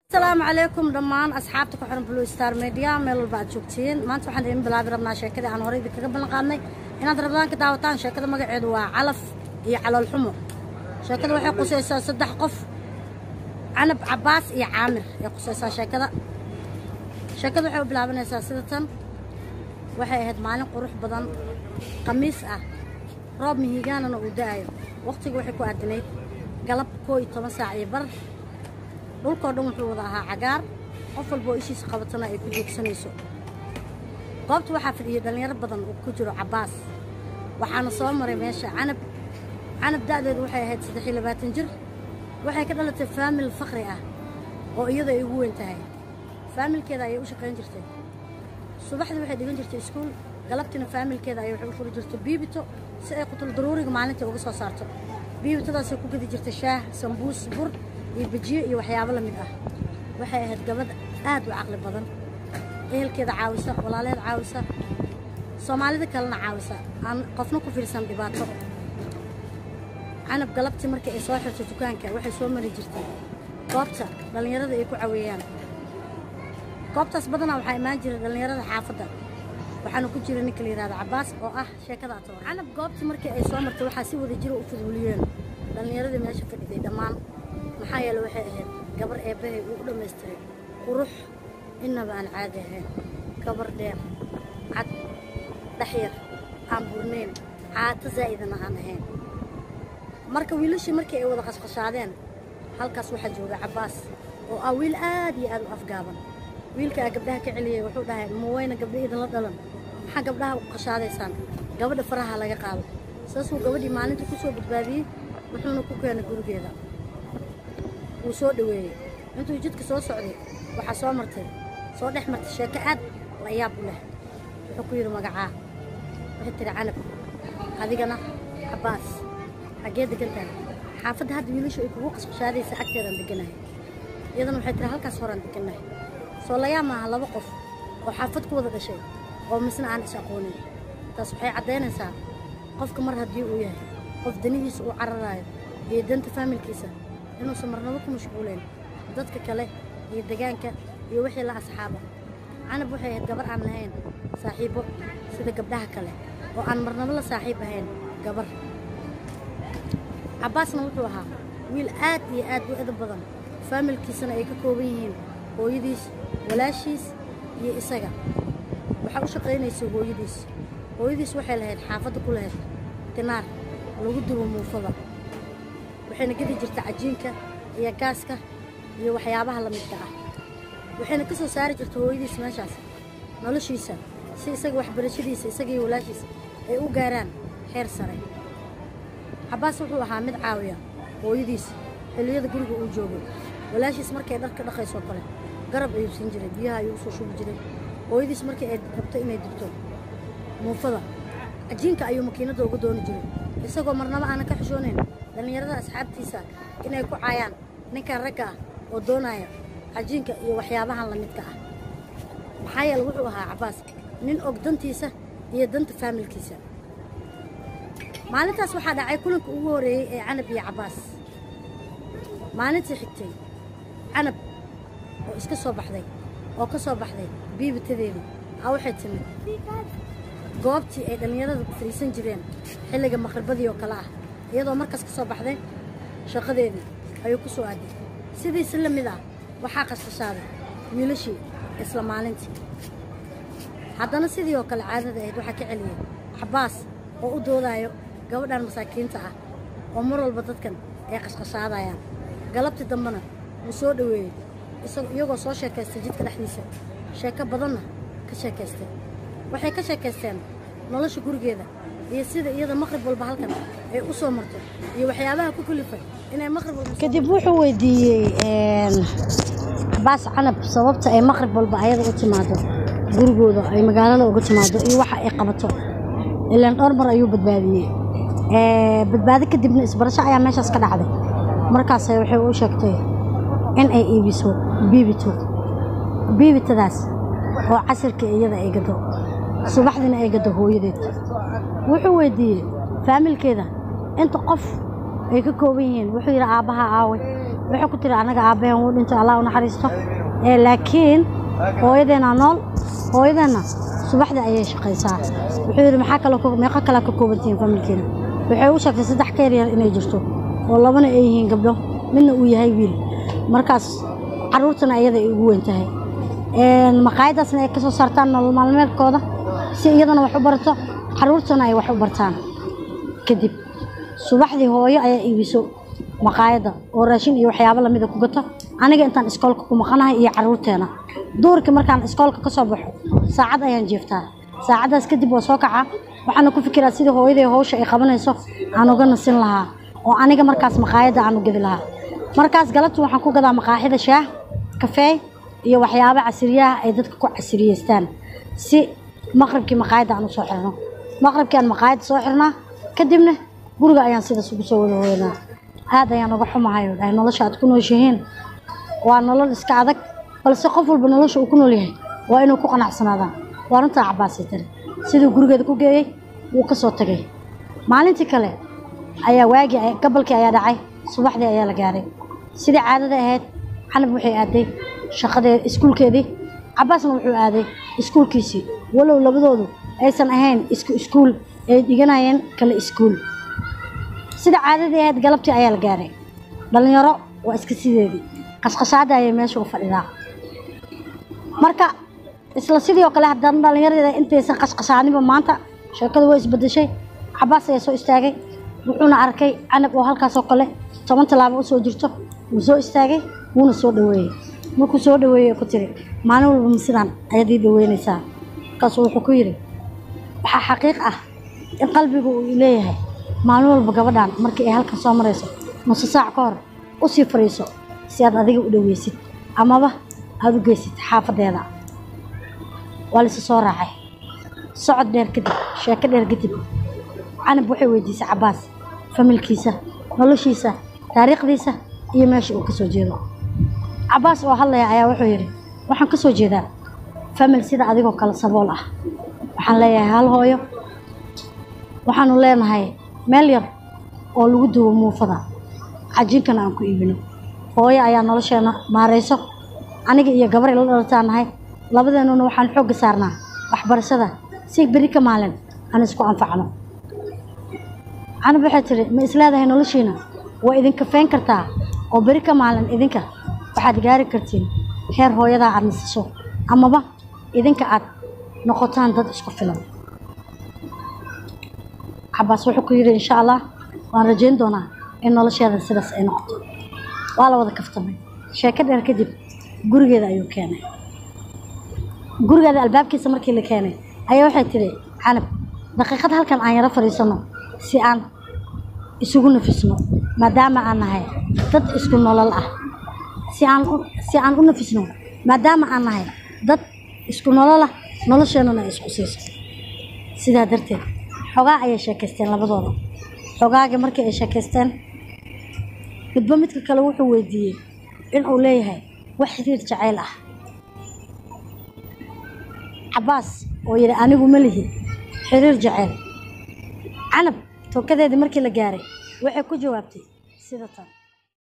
asalaamu calaykum dhammaan asxaabta ku xiran blue star media meel walba aad joogtiin maanta waxaan idin bilaabi rabnaa sheekadii aan horey idinkaga ballan qaadnay inaad rabdaan ka daawataan sheekada magaceedu waa calaf iyo caloolxumo sheekada waxay qusaysaa saddex qof canab cabaas iyo caamir ay qusaysaa sheekada sheekada waxay u bilaabanaysaa sida tan waxay ahayd maalin qurux badan khamiis ah roob mihigaanana uu da'ayo waqtiga waxay ku aadinayd galab koo iyo toban saac iyo bar dhulkoo dhan wuxuu wada ahaa cagaar qof walba oo ishiisa qabatana ay ku joogsanayso goobta waxaa fadhiyay dhallinyaro badan oo ku jiro cabbaas waxaana soo maray meesha canab canab da'deedu waxay ahayd saddex iyo labaatan jir waxay ka dhalatay faamil fakri ah oo iyada ay ugu weyn tahay faamilkeeda ayay u shaqayn jirtay subaxdii waxay dhigan jirtay iskuul galabtiina faamilkeeda ayay waxay u furi jirtay biibito si ay qutul daruuriga maalinta uga soo saarto biibitadaasay ku gedi jirtay shaah sambuus bur iyo bajiyo iyo waxyaabo la mid ah waxay ahayd gabadh aad u caqli badan ehelkeeda caawisa walaaleed caawisa soomaalida kalena caawisa aan qofna ku fiirsan dhibaato canab galabtii markii ay soo xirto dukaanka waxay soo mari jirtay goobta dhallinyarada ay ku caweeyaan goobtaas badanaa waxaa imaan jiray dhallinyarada xaafadda waxaana ku jira ninka la yidhahdo cabbaas oo ah sheekada atoor canab goobtii markii ay soo martay waxaa si wada jiro u fuduliyeen dhallinyaradii meesha fadhiday dhammaan maxaa yeele waxay ahayd gabar eebbahay uu u dhammaystiray qurux innaba aan caadi ahayn gabar dheer cad dhaxyar aan burnayn caato zaa'idana aan ahayn marka wiilashii markii ay wada qashqashaadeen halkaas waxaa jooga cabbaas oo ah wiil aad iyo aad u afgaaban wiilkaa gabdhaha ka celiyey wuxuu dhahay ma wayna gabdha idinla dhalan maxaa gabdhaha u qashaadaysaan gabadha faraha laga qaado saasuu gabadhii maalinta ku soo badbaadiyey wuxuuna ku keenay gurigeeda wuu soo dhoweeyey intuu jidka soo socday waxaa soo martay soo dhex martay sheeko aad la yaab u leh wuxuu ku yidhi magacaa waxay tiri canab adigana cabbaas xaggee degan tahay xaafadda hadda wiilashu ay kugu qasqashaadaysa agteedaan deganahay iyadana waxay tiri halkaas horaan degannahay soo layaa maaha laba qof oo xaafad ku wada dhashay oo misna aan is aqoonin taas waxay caddaynaysaa qofka mar haddii uu yahay qof danihiisa uu cararaayo iyo danta faamilkiisa inuusan marnabo ku mashquulayn dadka kale iyo degaanka iyo wixii la asxaaba canab waxay ahayd gabar aan lahayn saaxiibbo sida gabdhaha kale oo aan marnabo la saaxiib ahayn gabar cabbaasna wuxuu ahaa wiil aad iyo aad u edab badan faamilkiisana ay ka kooban yihiin hooyadiis walaashiis iyo isaga waxaa u shaqaynaysay hooyadiis hooyadiis waxay lahayd xaafadda ku lahayd tinaar lagu dubo muufada waxayna gedi jirta cajiinka iyo gaaska iyo waxyaabaha la midka ah waxayna ka soo saari jirta hooyadiis meeshaas noloshiisa si isaga waxbarashadiisa isaga iyo walaashiisa ay u gaaraan heer sare cabbaas wuxuu ahaa mid caawiya hooyadiis xilliyada guriga uu joogay walaashiis markay dharka dhaqaysoo kale garab ayuu siin jiray biyaha ayuu usoo shubi jiray hooyadiis markii ay rabto inay digto muufada cajiinka ayuu makiinadda uga dooni jiray isagoo marnaba aanan ka xishoonayn dhallinyarada asxaabtiisa inay ku caayaan ninkan ragga ah oo doonaya cajiinka iyo waxyaabahan la midka ah maxaa yeele wuxuu ahaa cabbaas nin og dantiisa iyo danta faamilkiisa maalintaas waxaa dhacay kulanka ugu horreeyey ee canab iyo cabbaas maalintii xigtay canab oo iska soo baxday oo ka soo baxday biibitadeedii a waxay timid goobtii ay dhallinyarada fadhiisan jireen xilliga maqribadii oo kale ah iyadoo markaas ka soo baxday shaqadeedii ayuu ku soo aaday sidiisi la mid ah waxaa qasqashaaday wiilashii isla maalintii haddana sidii oo kale caadada ahayd waxaa ka celiyey cabbaas oo u doodaayo gabadhan masaakiinta ah oo mar walba dadkan ay qashqashaadayaan galabtii dambena wuu soo dhoweeyey iyagoo soo sheekaystay jidka dhexdiisa sheeko badanna ka sheekaystay waxay ka sheekaysteen nolosha gurigeeda iyo sida iyada maqrib walba halkan ay u soo marto iyo waxyaabaha ku kulifay inay maqrib walba kadib wuxuu weydiiyey cabbaas canab sababta ay maqrib walba ayada u timaado gurigooda ay magaalada uga timaado iyo waxa ay qabato ilaan dhowr mar ayuu badbaadiyey badbaado kadibna isbarasho ayaa meeshaas ka dhacday markaas waxay u sheegtay in ay iibiso biibito biibitadaas oo casirka iyada ay gado subaxdiina ay gado hooyadeed wuxuu weydiiyey faamilkeeda inta qof ay ka kooban yihiin wuxuu yidhi aabbaha aawe waxay ku tiri anaga aabbahan wuu dhintay allah u naxariisto ee laakiin hooyadeena nool hooyadeena subaxdii ayay shaqaysaa wuxuu yidhi maxaa kale meeqo kalea ka koobantihiin familkiina waxay u sheegtay saddex ka yaryar inay jirto oo labana ay yihiin gabdho midna uu yahay wiil markaas carruurtana iyada ay ugu weyn tahay maqaayadaasna ay ka soo saartaan nolol maalmeedkooda si iyadana wax u barato carruurtana ay wax u bartaan kadib subaxdii hooyo ayaa iibiso maqaayadda oo raashin iyo waxyaabo lamida ku gato aniga intaan iskoolka ku maqanahay iyo carruurteena duurkii markaan iskoolka ka soo baxo saacad ayaan jeeftaa saacaddaas kadib waa soo kacaa waxaana ku fikiraa sidii hooyadii howsha ay qabanayso aan uga nasin lahaa oo aniga markaas maqaayadda aan u gedi lahaa markaas galabtii waxaan ku gadaa maqaaxida shaah kafeey iyo waxyaabo casiriyaha ay dadka ku casiriyeystaan si maqribkii maqaayadda aan u soo xirno maqribkii aan maqaayadda soo xirnaa kadibna guriga ayaan sidaas ugu soo wada hooyanaa aad ayaan uga xumahay dhahay nolosha aad ku nooshihiin waa nolol iska adag balse qof walba nolosha uu ku nool yahay waa inuu ku qanacsanaadaan waa runtaa cabaasay tiri siduu gurigeeda ku geeyey wuu ka soo tagay maalintii kale ayaa waagii gabalkii ayaa dhacay subaxdii ayaa la gaaray sidii caadada ahayd canab waxay aaday shaqadee iskuulkeedii cabaasna wuxuu aaday iskuulkiisii walow labadoodu aysan ahayn isku iskuul ay dhiganayeen kale iskuul sida caadadii ahayd galabtii ayaa la gaaray dhallinyaro waa iska sideedii qashqashaada ayay meesha u fadhidaa marka isla sidii oo kale haddana dhallinyarada intaysan qashqashaaniba maanta sheekadu waa isbedeshay cabaas ayaa soo istaagay wuxuuna arkay canab oo halkaasoo kale toban tallaabo usoo jirto wuu soo istaagay wuuna soo dhaweeyey markuu soo dhaweeyey ku tiri maalin walba ma sidaan ayaad ii dhaweynaysaa markaasuu wuxuu ku yidhi waxaa xaqiiq ah in qalbigu uu leeyahay maalin walba gabadhan markii ay halkan soo marayso nuso saac ka hor u sii fadhiiso si aad adiga u dhaweysid amaba aada u geysid xaafadeeda waa laysu soo raacay socod dheer kadib sheeko dheer kadib canab waxay weydiisay cabaas familkiisa noloshiisa taariikhdiisa iyo meesha uu ka soo jeedo cabaas oo hadlaya ayaa wuxuu yidhi waxaan ka soo jeedaa famil sida adigoo kale sabool ah waxaan leeyahay hal hooyo waxaanu leenahay meel yar oo lagu duwo muufada cajiinkana aan ku iibino hooyo ayaa nolosheena maarayso aniga iyo gabar ila dhalataan nahay labadeennuna waxaan xoogga saarnaa waxbarashada si beri ka maalin aan isku anfacno canab waxay tidhi ma isleedahay noloshiina waa idinka fayn kartaa oo beri ka maalin idinka waxaad gaari kartiin heer hooyadaa aad nasasho amaba idinka aad noqotaan dad isku filan cabaas wuxuu ku yidhi insha allah waan rajayn doonaa in nolosheeda sidaas ay noqoto waa la wada kaftamay sheeko dheer kadib gurigeeda ayuu keenay gurigeeda albaabkiisa markii la keenay ayaa waxay tidhi canab daqiiqad halkan aan yaro fadhiisano si aan isugu nafisno maadaama aan nahay dad isku nolol ah si aan si aan u nafisno maadaama aan nahay dad isku nolol ah nolosheennana ay isku siiso sidaa darteed xogaa ayay sheekaysteen labadooda xogaagii markii ay sheekaysteen midba midka kale wuxuu weydiiyey inuu leeyahay wax xiriir jacayl ah cabaas oo yidhi anigu ma lihi xiriir jacayl canab tookadeedii markii la gaaray waxay ku jawaabtay sida tan